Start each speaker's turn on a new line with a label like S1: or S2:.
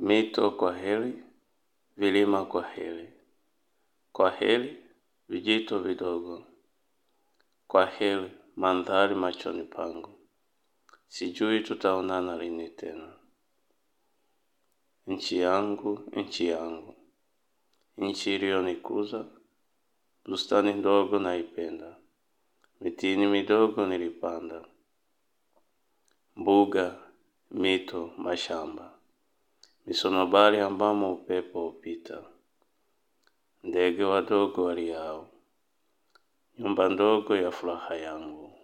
S1: Mito kwa heri, vilima kwa heri. Kwa heri, vijito vidogo. Kwa heri, mandhari machoni pangu. Sijui tutaonana lini tena. Nchi yangu, nchi yangu. Nchi iliyonikuza, bustani ndogo naipenda. Mitini midogo nilipanda. Mbuga, mito, mashamba. Misonobari ambamo upepo hupita. Ndege wadogo waliao. Nyumba ndogo ya furaha yangu.